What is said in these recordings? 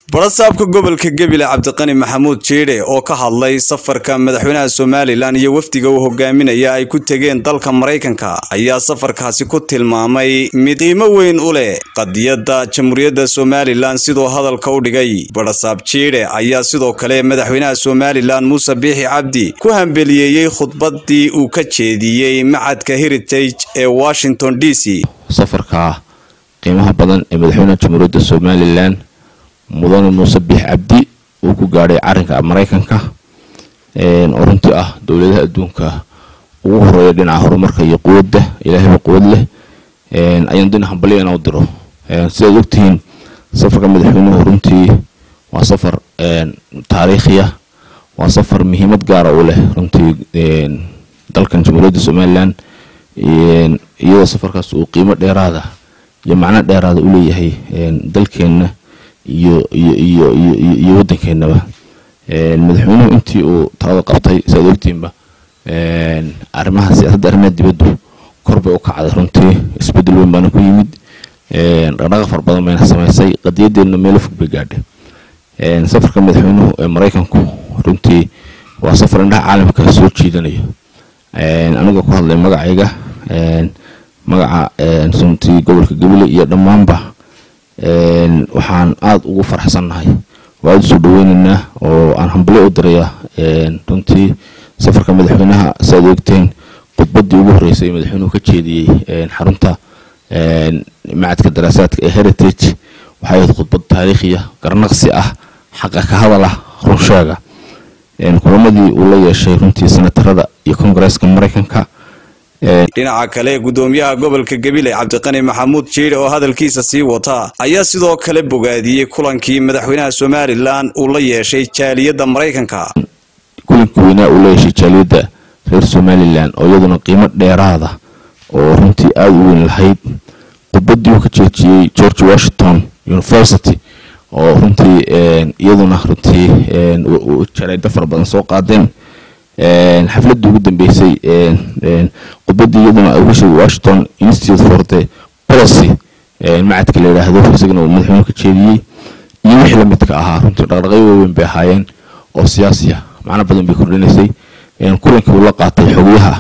barasaabka gobolka gebile cabdiqani maxamuud jiidhe oo ka hadlay safarka madaxweynaha somalilan iyo wafdiga uu hogaaminaya ay ku tegeen dalka maraykanka ayaa safarkaasi ku tilmaamay mid qiimo weyn u leh qadiyadda jamhuuriyadda somalilan siduu hadalka u dhigay barasaab jiidhe ayaa sidoo kale madaxweynaha somalilan muuse biixi cabdi ku hambeliyeeyey khudbadii uu ka jeediyey macadka heritage ee washington d c safarka qiimaha badan ee madaxweynaha jamhuuriyadda somalilan mudane muuse biix cabdi uu ku gaadhay carinka maraykanka oo runtii ah dowladaha adduunka ugu horeeya dhinaca horumarka iyo quwadda ilaahayba quwad leh ayaan dina hambalya inaa u diro sidaad ogtihiin safarka madaxweynuhu runtii waa safar taariikhiya waa safar muhiimad gaara u leh runtii dalkan jamhuuriyadda somalilan iyadoo safarkaas uu qiimo dheeraada iyo macno dheeraada u leeyahay dalkeenna iyo iyo iyo iyo iyo waddankeenaba madaxweynuhu intii uu talada qabtay siaad ogtiinba arrimaha siyaasadda arrimaha dibaddu kor bay u kacday runtii isbeddel weyn baana ku yimid dhaqdhaqa far badan bayna samaysay qadiyadeedna meelo fog bay gaadhay safarka madaxweynuhu ee maraykanku runtii waa safar indhaha caalamka soo jiidanayo anigoo ku hadlay magacayga magaca runtii gobolka gabiley iyo dhammaanba waxaan aada ugu farxsannahay oo aada usoo dhaweyneynaa oo aan hambalyo u dirayaa runtii safarka madaxweynaha siaad ogteen khudbaddii ugu horreysay ee madaxweynuhu ka jeediyey xarunta macadka daraasaadka ee heritage waxay ahayd khudbad taariikhiya garnaqsi ah xaqa ka hadal ah runsheega kulamadii uu la yeeshay runtii senatarada iyo kongareeska maraykanka dhinaca kale gudoomiyaha gobolka gabiley cabdiqani maxamuud jiidhe oo hadalkiisa sii wata ayaa sidoo kale bogaadiyey kulankii madaxweynaha somalilan uu la yeeshay jaaliyadda maraykanka kulanka weynaa uu la yeeshay jaaliyadda reer somalilan oo iyaduna qiimo dheeraada oo runtii aada u weyn lahayd khudbaddii uu ka jeejiyey george washington university oo runtii iyaduna runtii jareedo fara badan soo qaadeen xafladii ugu dambeysay khudbadii iyaduna uga sheegay washington institute for the policy macadka la yidhaahdo isagana uu madaxweynuhu ka jeediyey iyo wixii lamidka ahaa runtii dhaqdhaqyo waaweyn bay ahaayeen oo siyaasiya macno badan bay kordhinaysay kulankii uu la qaatay xogayaha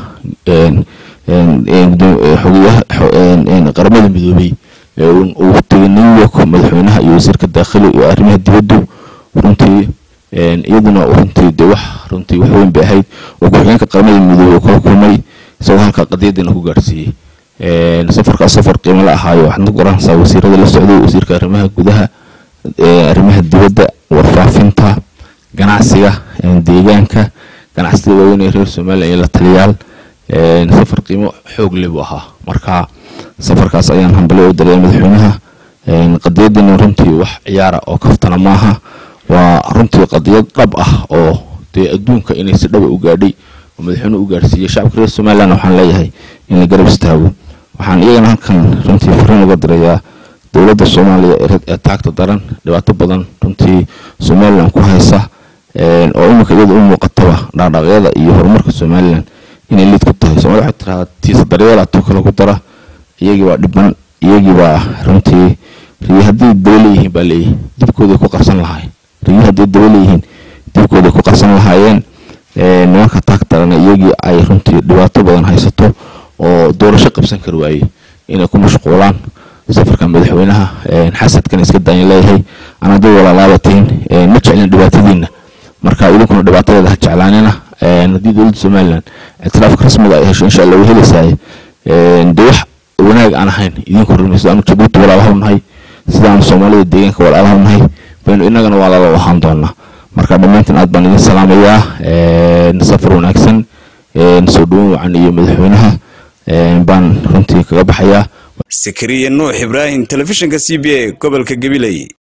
xogayaha qaramada midoobey uu tegay new york madaxweynaha iyo wasiirka daakhili iyo arrimaha dibaddu runtii iyaduna runtii de wax runtii wax weyn bay ahayd oo ku-xigeenka qaramada midoobey oo kala kulmay isagoo halkaa qadiyadana ku gaadhsiiyey safarkaas safar qiimo la ahaayo waxaad ku garanaysaa wasiirada la socday wasiirka arrimaha gudaha arrimaha dibadda warfaafinta ganacsiga deegaanka ganacsiga waaweyn ee reer somalilan iyo la taliyaal safar qiimo xoog leh buu ahaa marka safarkaas ayaan hambalyo u dareeya madaxweynaha qadiyadana runtii wax ciyaara oo kaftana maaha waa runtii qadiyad dhab ah oo dee adduunka inay si dhaba u gaadhay oo madaxweynuhu u gaadhsiiyey shacabka reer somalilan waxaan leeyahay in la garab istaago waxaan iyagana halkan runtii fariin uga dirayaa dowladda soomaaliya ee taagta daran dhibaato badan runtii somalilan ku haysa oo iminka iyada u muuqataba dhaqdhaqyada iyo horumarka somalilan inay liid ku tahay soomaalida waxay tiraahdaa tiisa daryeelaatoo kale ku dara iyagii baa dhiban iyagii baa runtii riyo haddii daba leeyihiin baa leeyihi dibkooday ku qarsan lahaay riyo haddii daba leeyihiin dibkooday ku qarsan lahaayeen nimanka taag darana iyagii ay runtii dhibaato badan haysato oo doorasho qabsan kari waayey inay ku mashquulaan safarka madaxweynaha xasadkan iska daayan leeyahay ana dad walaalaabatiin ma jeclin dhibaatadiina marka idinkuna dhibaatadeeda ha jeclaanina haddii dowladda somalilan ictiraafka rasmiga ay hesho insha allah way helaysaay de wax wanaag aan ahayn idinku rumi sidaanu jabuuti walaalaha u nahay sidaanu soomaalida deegaanka walaalaha u nahay baynu inagana walaala u ahaan doonaa marka dhammaantiin aad baan idin salaamayaa safar wanaagsan soo dhaweyn wacan iyo madaxweynaha baan runtii kaga baxayaa sakariya nuux ibraahim telefishinka c b a gobolka gabiley